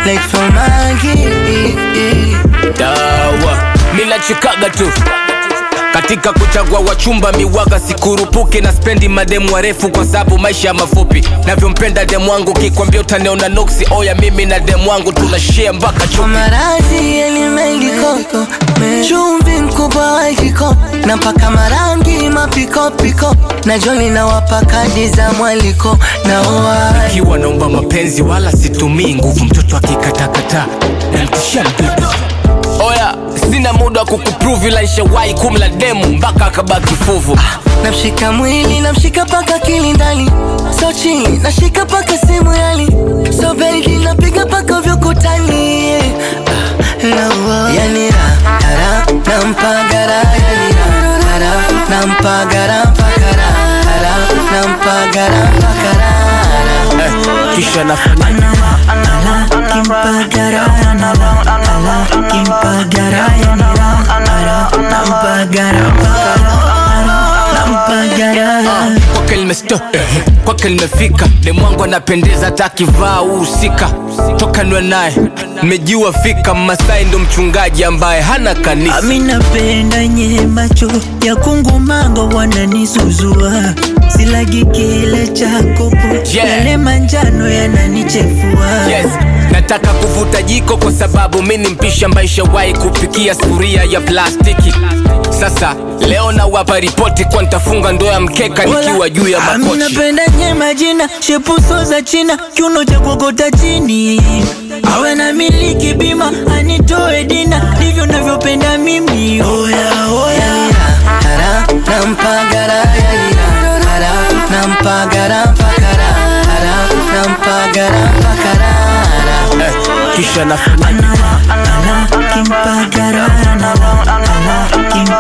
like from Maggie. dawa minachikaga tu katika kuchagua wachumba miwaga sikurupuki na spendi mademu warefu kwa sababu maisha ya mafupi navyompenda demu wangu kikwambia utaniona noksi oya mimi na demu wangu tunashia mpaka Kwa chupi maradhi yalimeliko chumvi mkubwa wa kiko na mpaka marangi mapikopiko na joli na wapa kadi za mwaliko na oa ikiwa naomba mapenzi wala situmii nguvu mtoto akikatakata namtishia mdudu oya sina muda wa kukuprove ila nishawahi kumla demu mpaka akabaki fuvu namshika mwili namshika paka kilindani so chini nashika paka simu yali so baby napiga paka vyokutani yani ra ra nampagara yani ra ra nampagara mpakara ra nampagara mpakara eh, kisha nafanya kwake limesto kwake limefika demwangu anapendeza hata akivaa uhusika toka nwe naye nimejua fika masai ndo mchungaji ambaye hana kanisa Ami napenda nye macho ya kungumango wananisuzua silagi kile chakopo Yeah. yale manjano yananichefua yes nataka kuvuta jiko kwa sababu mi ni mpishi ambaye shawahi kupikia sufuria ya plastiki sasa leo nawapa ripoti kwa nitafunga ndoa ya mkeka nikiwa juu ya Ami makochi napenda nye majina shepuso za china kiuno cha kuokota chini awe na miliki bima anitoe dina ndivyo navyopenda mimi oya oya ra nampagara yani ra ra nampagara mpakara ra nampagara mpakara eh, kisha nafanya kimpagara kimpagara